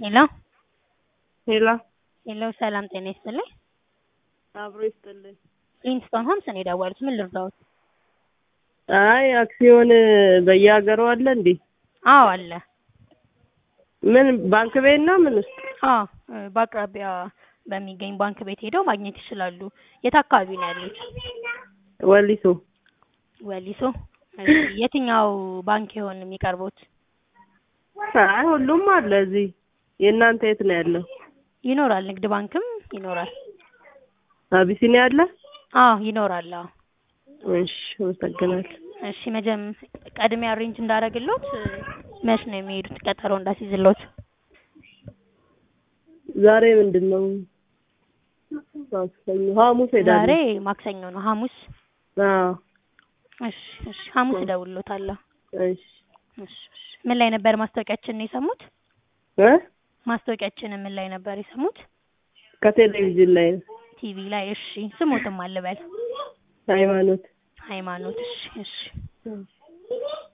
ሄሎ ሄሎ ሄሎ ሰላም ጤና ይስጥልኝ። አብሮ ይስጥልኝ። ሊንግስቶን ሆምስ ነው የደወሉት። ምን ልርዳዎት? አይ አክሲዮን በየሀገሩ አለ እንዴ? አዎ አለ። ምን ባንክ ቤት ነው ምን ውስጥ? አዎ በአቅራቢያ በሚገኝ ባንክ ቤት ሄደው ማግኘት ይችላሉ። የት አካባቢ ነው ያሉት? ወሊሶ ወሊሶ። እሺ የትኛው ባንክ ይሆን የሚቀርቡት? አይ ሁሉም አለ እዚህ። የእናንተ የት ነው ያለው? ይኖራል፣ ንግድ ባንክም ይኖራል። አቢሲኒያ አለ? አዎ ይኖራል። አዎ እሺ አመሰግናለሁ። እሺ መጀም ቀድሜ አሬንጅ እንዳደረግሎት መች ነው የሚሄዱት? ቀጠሮ እንዳስይዝሎት። ዛሬ ምንድን ነው? ማክሰኞ፣ ሐሙስ ሄዳለሁ። ዛሬ ማክሰኞ ነው። ሐሙስ አዎ እሺ እሺ ሐሙስ እደውልሎታለሁ። እሺ እሺ እሺ ምን ላይ ነበር ማስታወቂያችንን የሰሙት? እ ማስታወቂያችንን ምን ላይ ነበር የሰሙት? ከቴሌቪዥን ላይ ነው። ቲቪ ላይ። እሺ ስሙትም አልበል ሃይማኖት ሃይማኖት። እሺ እሺ